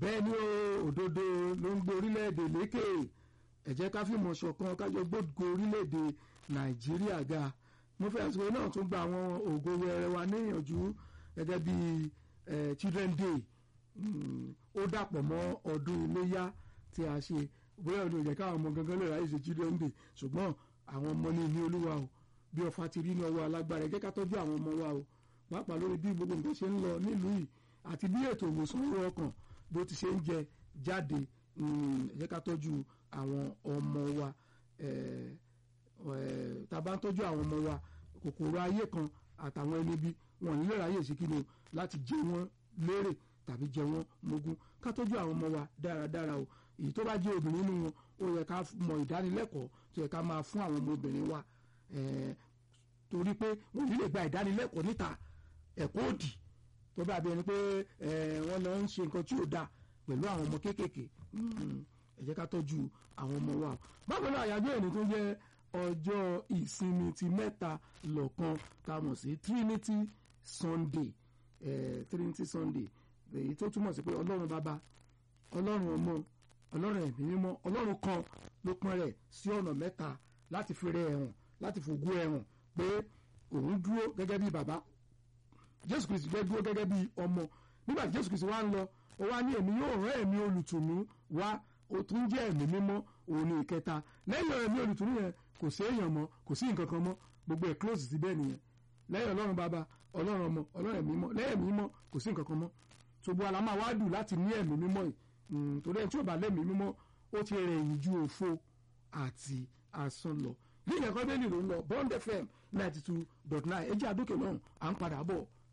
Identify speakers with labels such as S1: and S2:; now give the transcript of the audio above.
S1: bẹ́ẹ̀ ni ó òdodo ló ń gbé orílẹ̀-èdè lékè ẹ jẹ́ ká fìmọ̀ ṣọ̀kan kájọ gbógo orílẹ̀-èdè nàìjíríà ga mo fẹ́ àsìkò náà tún gba àwọn ògo wẹrẹ wa níyànjú gẹ́gẹ́ bí children day ó dàpọ̀ mọ́ ọdún iléyá tí a ṣe bóyá ọdún ìjẹ́ káwọn ọmọ gangan lè ráyè ṣe children day ṣùgbọ́n àwọn ọmọ ní ní olúwa o bí ọfà ti rí ní ọwọ́ alágbára ẹ jẹ́ ká tọ́jú àwọn ọmọ wa o pàápàá lórí bí gbogbo nǹkan ṣe ń lọ nílùú yìí àti bí ètò ìwòsàn ọ̀rọ̀ ọkàn bó ti ṣe ń jẹ jáde ẹ jẹ́ ká tọ́jú àwọn ọmọ wa tá a bá ń tọ́jú àwọn ọmọ wa kòkòrò ayé kan àtàwọn ẹni bí wọn nílò ráyè sí kí ni o láti jẹ wọn lérè tàbí jẹ wọn mógún ká tọ́jú àwọn ọmọ wa dáradára o èyí tó bá jẹ́ obìnrin nínú wọn ó yẹ ká mọ ìdánilẹ́kọ̀ọ́ tó yẹ ká máa fún àwọn ọmọbìnrin wa torí pé wọn ò ní lè gba ìdánilẹ́kọ̀ọ́ níta ẹ̀kọ́ òdì tó bá bí ẹni pé wọ́n lọ ń ṣe nǹkan tí ò dáa pẹ̀lú àwọn ọmọ kéékèèké ẹ jẹ́ ká tọ́jú àwọn ọmọ wa báwo náà àyájọ́ ẹni tó jẹ́ ọjọ́ ìsinmi ti mẹ́ta lọ́kan tá a mọ̀ sí Trinity Sunday Trinity Sunday èyí tó túmọ̀ sí pé ọlọ́run bàbá ọlọ́run ọmọ ọlọ́run ẹ̀mí mímọ́ ọlọ́run kan ló pọ́n rẹ̀ sí ọ̀nà mẹ́ta láti fi rẹ̀ ẹ̀hàn láti fògo ẹ̀hàn pé òun dúró gẹ́gẹ́ bí bàbá Jésù Kristi fẹ́ dúró gẹ́gẹ́ bí ọmọ nígbà tí Jésù Kristi wá ń lọ ó wá ní èmi yóò rán ẹ̀mí olùtùnú wá ó tún jẹ́ ẹ̀mí mímọ́ òun ní ìkẹta lẹ́yìn ẹ̀mí olùtùnú yẹn kò sí èèyàn mọ́ kò sí nǹkan kan mọ́ gbogbo ẹ̀ close sí bẹ́ẹ̀ nìyẹn lẹ́yìn ọlọ́run bàbá ọlọ́run ọmọ ọlọ́run ẹ̀mí mímọ́ lẹ́yìn ẹ̀mí mímọ́ kò sí nǹkan kan mọ́ ṣùgbọ́n àlá máa wá dùn láti ní ẹ̀mí mímọ́ yìí torí ẹni tí ò bá lẹ́mí mímọ́ ó ti rẹ̀ yìí ju òfo àti asán lọ ní ìyẹn kọ́ bẹ́ẹ̀ ni ló ń lọ Bond FM ninety two dot nine ẹ jẹ́ àdókè náà à ń padà bọ̀.